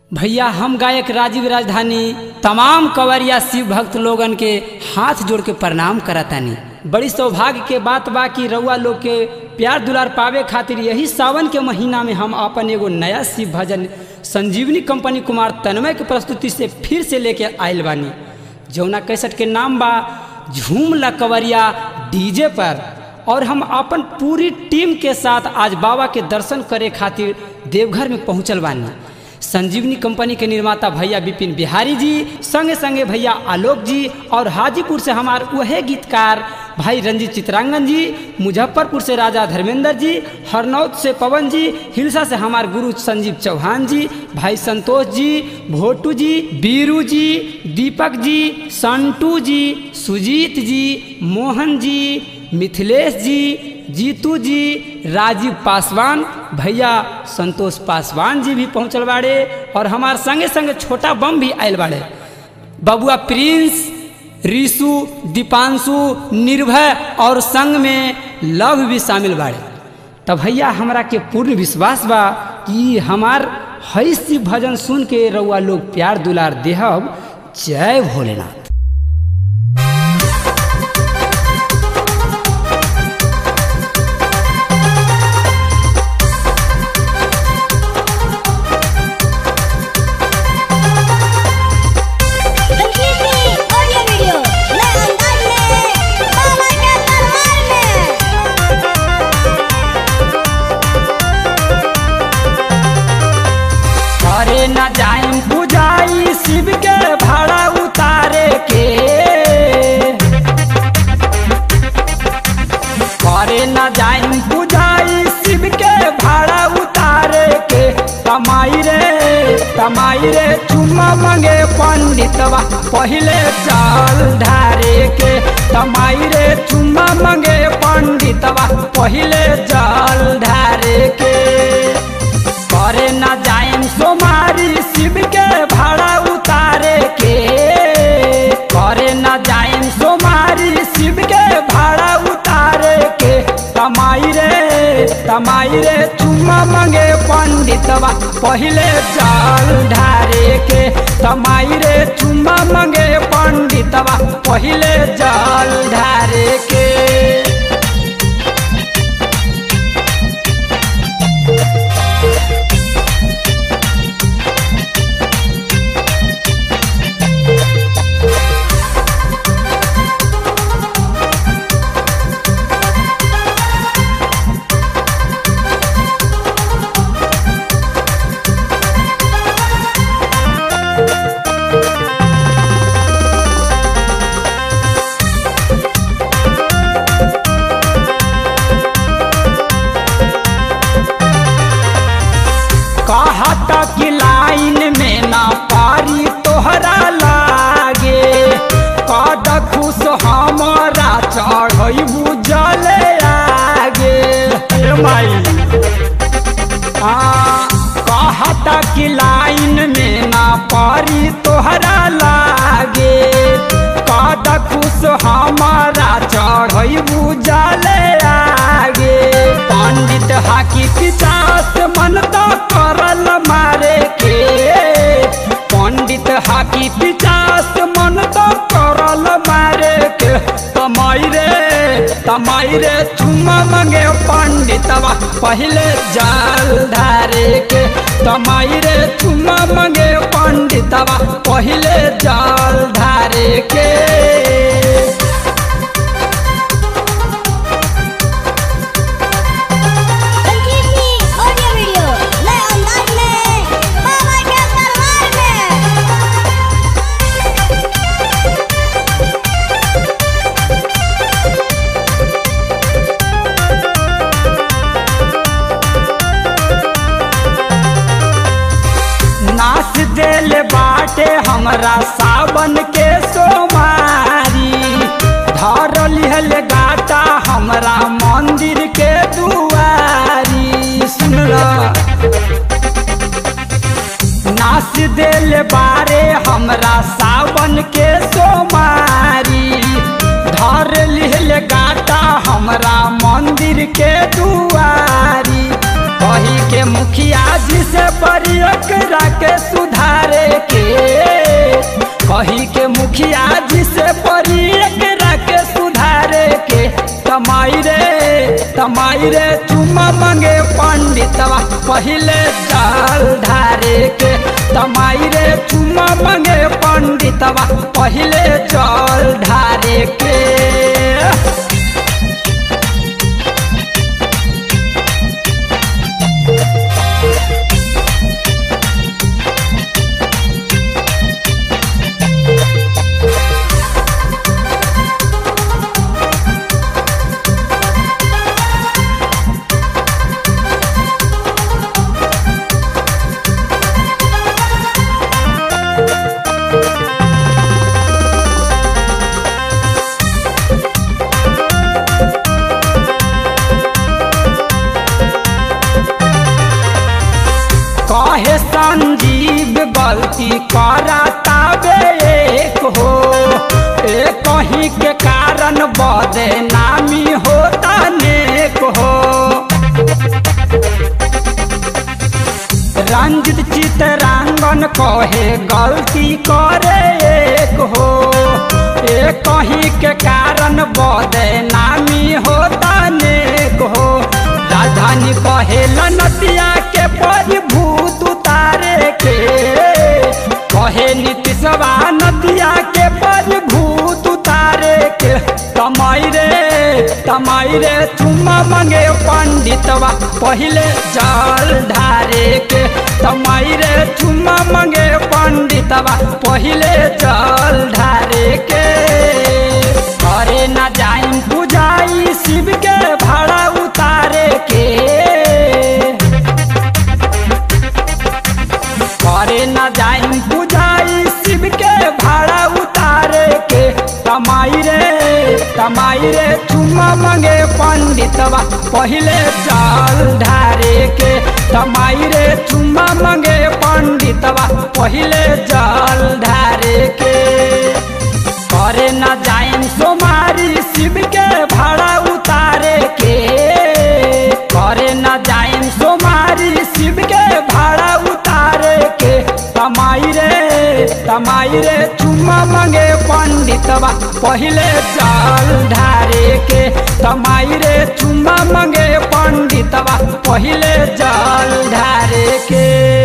भैया हम गायक राजीव राजधानी तमाम कंवरिया शिव भक्त लोगन के हाथ जोड़ के प्रणाम करतानी बड़ी सौभाग्य के बात बा कि रउआ लोग के प्यार दुलार पावे खातिर यही सावन के महीना में हम अपन एगो नया शिव भजन संजीवनी कंपनी कुमार तन्मय के प्रस्तुति से फिर से लेके आयल बानी जौना कैसेट के नाम बा झूम ला कंवरिया डीजे पर और हम अपन पूरी टीम के साथ आज बाबा के दर्शन करे खातिर देवघर में पहुंचल बानी संजीवनी कंपनी के निर्माता भैया विपिन बिहारी जी संगे संगे भैया आलोक जी और हाजीपुर से हमार वह गीतकार भाई रंजीत चित्रांगन जी मुजफ्फरपुर से राजा धर्मेंद्र जी हरनौत से पवन जी हिलसा से हमार गुरु संजीव चौहान जी भाई संतोष जी भोटू जी बीरू जी दीपक जी संटू जी सुजीत जी मोहन जी मिथिलेश जी जीतू जी राजीव पासवान भैया संतोष पासवान जी भी पहुँचल बाड़े और हमार संगे संगे छोटा बम भी आयल बाड़े बबुआ प्रिंस ऋषु दीपांशु निर्भय और संग में लव भी शामिल बाड़े तब भैया हमरा के पूर्ण विश्वास बा कि हमार हई शिव भजन सुन के रउआ लोग प्यार दुलार देहब जय भोलेनाथ ऑडियो वीडियो नए अंदाज में बाबा के दरबार में अरे न जाइम बुझाई शिव के भाड़ा उतारे के अरे न जाइम बुझाई शिव के भाड़ा उतारे के कमाई रे कमाई रे चुम्मा मंगे पंडितवा पहले चाल ढारे के कमाई रे चुम्मा मंगे पंडितवा पहले चाल ढारे के करे न जाइम सोमारी शिव के भाड़ा उतारे के करे न जाइम सोमारी शिव के भाड़ा उतारे के कमाई रे कमाई रे चुम्मा मंगे पंडितवा पहले चाल ढारे के कमाई रे चुम्मा मंगे पंडितवा पहले जाल ढारे के कहता कि लाइन में ना पारी तोहरा लागे कद खुश हमारा चढ़ई बुझले आगे हे माई हाँ, कहता कि लाइन में ना पारी तोहरा लागे कद खुश हमारा चढ़ई बुझले आगे पंडित हाकी पिचास मन तो करल मारे के पंडित हाकी पिचास मन तो करल मारे के तमाई रे तमाई रे चुम्मा मंगे पंडितवा पहले जाल धारे के तमाई रे चुम्मा मंगे पंडितवा पहले जाल धारे के संजीवनी ऑडियो वीडियो नए अंदाज में बाबा के दरबार में नाच देल बाटे हमरा सावन के सोमारी धर लिहल गाटा हमरा मंदिर के दुआरी सुनला नाच देल बारे हमरा सावन के सोमारी धर लिहल गाटा हमरा मंदिर के दुआरी कही के मुखिया जी से परियक के सुधारे के कही के मुखिया जी से परियक के सुधारे के तमाई रे तमाई रे चुम्मा मंगे पंडितवा पहिले चाल ढारे के तमाई रे चुम्मा मंगे पंडितवा पहिले चाल ढारे के कहे संजीव गलती कराता एक हो ए कहीं के कारण बदे नामी होता नेक हो रंजित चितरांगन कहे गलती करे एक हो ए कहीं के कारण बदे नामी होता नेक हो राजधानी कहे नदिया के परिभूत उतारे के कहे नीतीशवा नदिया के परिभूत उतारे के तमाई रे तमाई रे चुम्मा मंगे पंडितवा पहिले जल ढारे के तमाई रे चुम्मा मंगे पंडितवा पहिले जल ढारे के करे न जाइन पुजाई शिव के भाड़ा उतारे के करे न जाइन पुजाई शिव के भाड़ा उतारे के तमाई रे तमाई रे चुम्मा मंगे पंडितवा पहिले जल ढारे के तमाई रे चुम्मा मंगे पंडितवा पहिले जल ढारे के करे न जाइन सोमारी शिव के भाड़ा उतारे के करे न जाइन सोमारी शिव के भाड़ा उतारे के तमाई रे तमाई रे चुम्मा मंगे पंडितवा पहिले जल ढारे के तमाई रे चुम्मा मंगे पंडितवा पहिले जल ढारे के